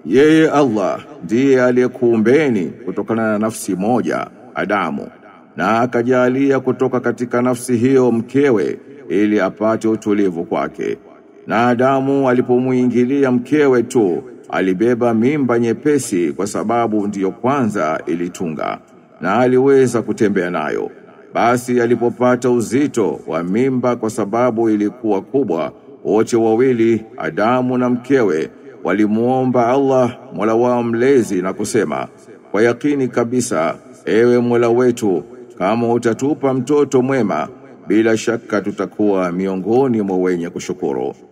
Yeye Allah ndiye aliyekuumbeni kutokana na nafsi moja, Adamu, na akajalia kutoka katika nafsi hiyo mkewe ili apate utulivu kwake. Na Adamu alipomuingilia mkewe tu, alibeba mimba nyepesi kwa sababu ndiyo kwanza ilitunga na aliweza kutembea nayo. Basi alipopata uzito wa mimba kwa sababu ilikuwa kubwa, wote wawili Adamu na mkewe walimuomba Allah Mola wao mlezi na kusema, kwa yakini kabisa, ewe Mola wetu, kama utatupa mtoto mwema, bila shaka tutakuwa miongoni mwa wenye kushukuru.